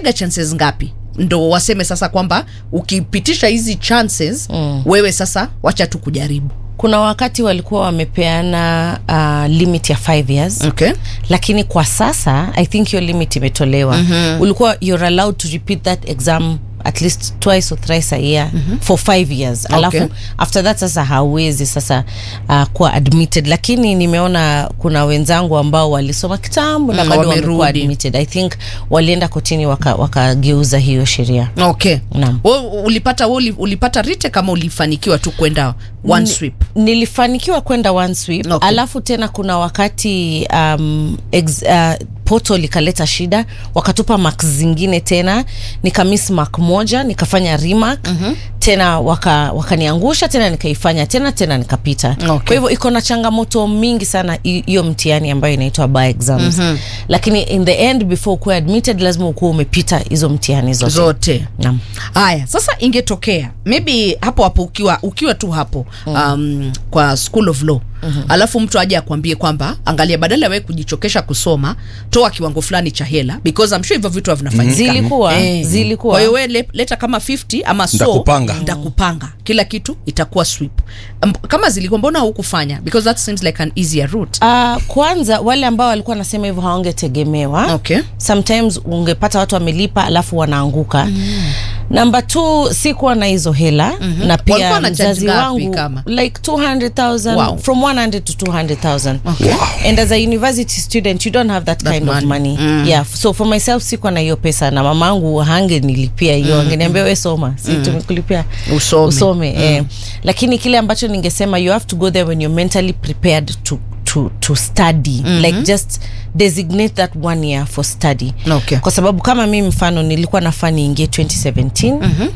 wanapeanaga chances ngapi ndo waseme sasa kwamba ukipitisha hizi chances mm. wewe sasa wacha tu kujaribu kuna wakati walikuwa wamepeana uh, limit ya 5 years okay. lakini kwa sasa i think hiyo limit imetolewa mm-hmm. ulikuwa you're allowed to repeat that exam at least twice or thrice a year mm-hmm. for five years alafu Okay. after that sasa hauwezi sasa uh, kuwa admitted lakini nimeona kuna wenzangu ambao walisoma kitambo na Mm, bado wamekuwa wamerudi. admitted i think walienda kotini waka- wakageuza hiyo sheria okay Naam. Wewe ulipata wewe uli- ulipata rite kama ulifanikiwa tu kwenda one sweep nilifanikiwa kwenda one sweep Okay. alafu tena kuna wakati um, ex, uh, portal ikaleta shida wakatupa mak zingine tena nikamiss mak moja nikafanya remark mm-hmm. tena waka- wakaniangusha tena nikaifanya tena tena nikapita Okay. kwa hivyo iko na changamoto mingi sana hi- hiyo mtihani ambayo inaitwa by exams mm-hmm. lakini in the end before ukuwe admitted lazima ukuwa umepita hizo mtihani zote, zote Naam. haya sasa ingetokea maybe hapo hapo ukiwa ukiwa tu hapo um, kwa school of law mm-hmm. alafu mtu aje akwambie kwamba angalia badala ya wewe kujichokesha kusoma toa kiwango fulani cha hela because I'm sure hivyo vitu vinafanyika Zilikuwa, zilikuwa. kwa hiyo wewe le- leta kama 50 ama so Ndakupanga. ndakupanga kila kitu itakuwa sweep Um, kama zilikuwa mbona hukufanya because that seems like an easier route Uh, kwanza wale ambao walikuwa wanasema hivyo hawangetegemewa okay sometimes ungepata watu wamelipa alafu wanaanguka mm. namba t sikuwa na hizo hela mm-hmm. na Walikuwa pia na charge mzazi ngapi wangu kama? like 200000 Wow. from 100 to 200000 Okay. Wow. and as a university student you don't have that, That kind money. of money mm. yeah so for myself sikuwa na hiyo pesa na mamangu hange nilipia hiyo mm. angeniambia we soma si tumekulipia Usome. usome eh. lakini kile ambacho ningesema you have to go there when you're mentally prepared to to, to study mm-hmm. like just designate that one year for study Okay. kwa sababu kama mi mfano nilikuwa nafaa niingie 2017 mm-hmm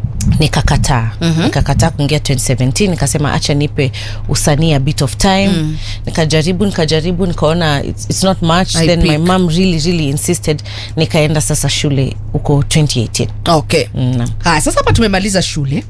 nikakataa mm-hmm. nikakataa kuingia 2017 nikasema acha nipe usanii a bit of time mm. nikajaribu nikajaribu nikaona it's, it's not much I then my pick. mom really really insisted nikaenda sasa shule huko 2018 okay mm. haya sasa hapa tumemaliza shule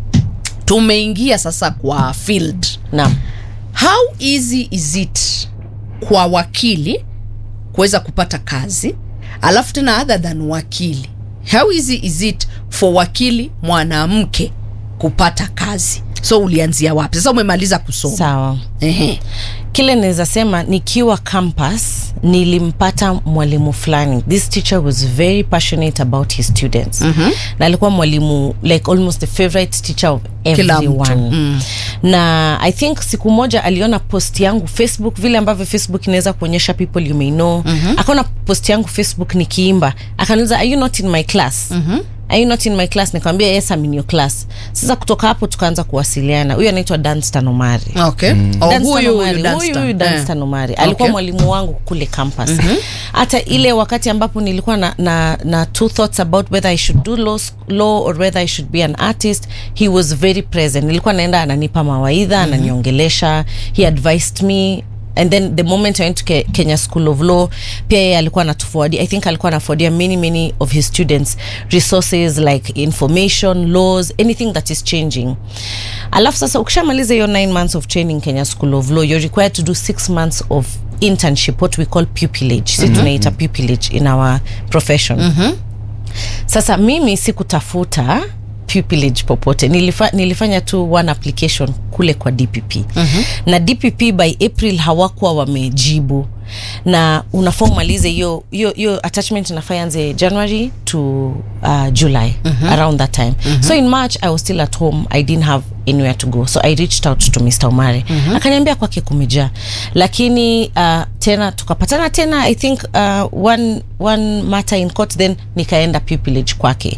tumeingia sasa kwa field naam how easy is it kwa wakili kuweza kupata kazi alafu tena other than wakili how easy is it for wakili mwanamke kupata kazi so ulianzia wapi sasa umemaliza kusoma sawa Ehe. kile naweza sema nikiwa campus nilimpata mwalimu fulani this teacher was very passionate about his students mm-hmm. na alikuwa mwalimu like almost the favorite teacher of Kila mtu. everyone mm. na i think siku moja aliona post yangu facebook vile ambavyo facebook inaweza kuonyesha people you may know mm-hmm. akaona post yangu facebook nikiimba akaniuliza are you not in my class mm-hmm are you not in my class nikamwambia yes I'm in your class sasa kutoka hapo tukaanza kuwasiliana huyu anaitwa danstan omari okay oh, Danstan huyu Omari, huyu huyu Danstan. huyu Danstan Eh. Omari alikuwa Okay. mwalimu wangu kule campus hata ile wakati ambapo nilikuwa na, na, na two thoughts about whether I should do law, sc- law or whether I should be an artist he was very present nilikuwa naenda ananipa mawaidha ananiongelesha he advised me and then the moment i went to Ke- kenya school of law pia yeye alikuwa anatuforwardia i think alikuwa anaforwardia many many of his students resources like information laws anything that is changing alafu sasa ukishamaliza hiyo 9 months of training kenya school of law you're required to do 6 months of internship what we call pupillage si tunaita pupillage in our profession sasa mimi sikutafuta pupillage popote Nilifa, nilifanya tu one application kule kwa dpp mm-hmm. na dpp by april hawakuwa wamejibu na unafaa umalize hiyo hiyo hiyo attachment inafaa ianze january to uh, july mm-hmm. around that time mm-hmm. so in march i was still at home i didn't have anywhere to go so i reached out to mr omari mm-hmm. akaniambia kwake kumejaa lakini uh, tena tukapatana tena i think uh, one, one matter in court then nikaenda pupillage kwake